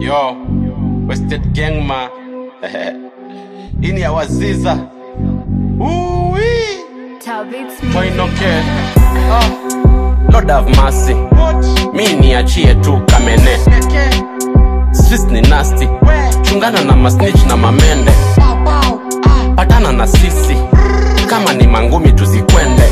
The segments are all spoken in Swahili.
Yo, Wasted Gang ma. Hii ni ya Waziza. Uwi. Toinoke. Ah. Lord have mercy. Mi niachie tu kamene. Streets ni nasty. Chungana na masnitch na mamende. Patana na sisi. Kama ni mangumi tuzikwende.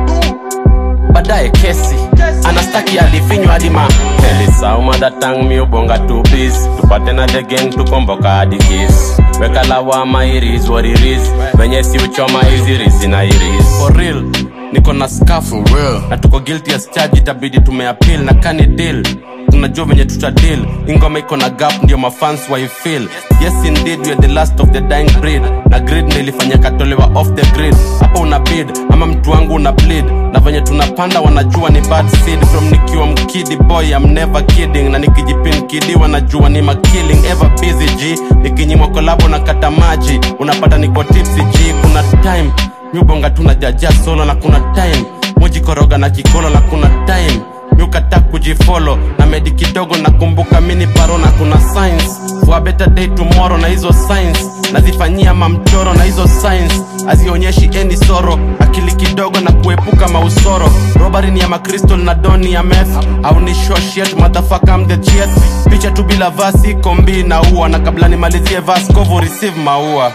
Baadaye kesi. Anastaki alifinywa hadi ma Elisauma datang mi ubonga tu bis Tupate na the gang tukomboka hadi kiss Weka lawama iris what it is Venye si uchoma hizi rizi na iris For real niko na skafu real. na tuko guilty as charge itabidi tumeappeal na kani deal tunajua venye tuta deal ingoma iko na gap ndio mafans waifeel yes indeed we are the last of the dying breed na grid ndio ilifanya katolewa off the grid hapo una bid ama mtu wangu una bleed na venye tunapanda wanajua ni bad seed from nikiwa mkidi boy I'm never kidding na nikijipin kidi wanajua ni makilling ever busy g nikinyimwa kolabo na kata maji unapata niko tipsy g kuna time miubonga tunajaja solo na kuna time mujikoroga na kikolo na kuna time miukata kujifolo na medi kidogo nakumbuka mini paro na kuna science for a better day tomorrow na hizo science nazifanyia mamchoro na hizo science hazionyeshi any soro akili kidogo na kuepuka mausoro robari ni ya makristol na doni ya meth au ni shoshet motherfucker I'm the cheers picha tu bila vasi kombi na ua na kabla nimalizie vaskovo receive maua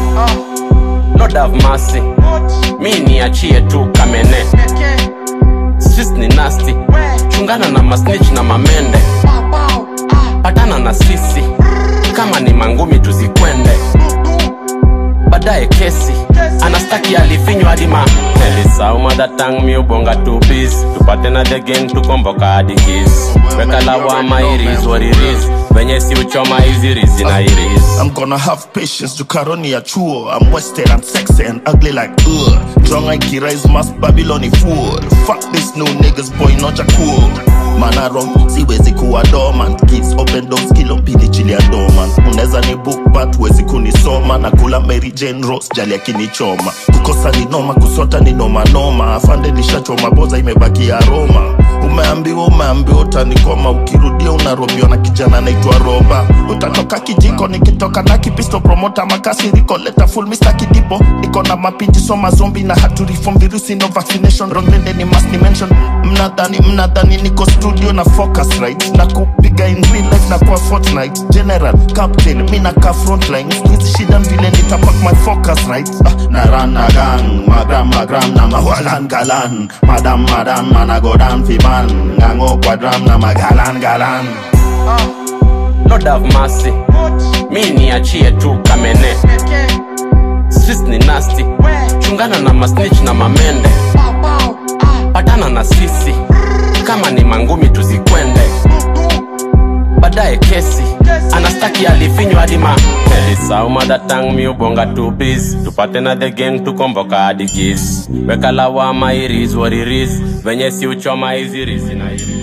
Lord have mercy mi niachie tu kamene Streets ni nasty chungana na masnitch na mamende patana na sisi kama ni mangumi tuzikwende baadaye kesi anastaki alifinywa hadi ma elisauma datang mi ubonga tu bis tupate na the gang tukomboka hadi kis weka lawama iris what it is venye si uchoma hizi rizi na iris I'm gonna have patience, Jukaroni ya chuo. I'm wasted, I'm sexy and ugly like ugh. Drunk like rise mass Babyloni fool. Fuck this new niggas, boy, not cool. Man, I wrong, siwezi kuwa dormant. Kids open doors, kilo mbili chili ya dormant. Unaweza ni book but wezi kunisoma. Na kula Mary Jane Rose, jali akinichoma. Kukosa ni noma, kusota ni noma noma. Afande nishachoma, boza imebaki aroma. Umeambiwa, umeambiwa utanikoma. Ukirudia unarobiwa na kijana naitwa Roba. Utatoka kijiko nikitoka na kipisto promota makasiriko leta full Mr. Kidipo niko na mapinji soma zombi na hatu reform virusi no vaccination wrong then ni must ni mention mnadhani mnadhani niko studio na focus right na kupiga in real life na kwa fortnight general captain mi na ka frontline hizi shida vile nitapak my focus right ah, na run na gang magram magram na mawalan galan madam madam managodan fiman ngango kwadram na magalan galan Lord have mercy mi niachie tu kamene Streets ni nasty chungana na masnitch na mamende patana na sisi kama ni mangumi tuzikwende baadaye kesi anastaki alifinywa hadi ma elisauma datang mi ubonga tu bis tupate na the gang tukomboka hadi kis weka lawama iris what it is venye si uchoma hizi rizi na iris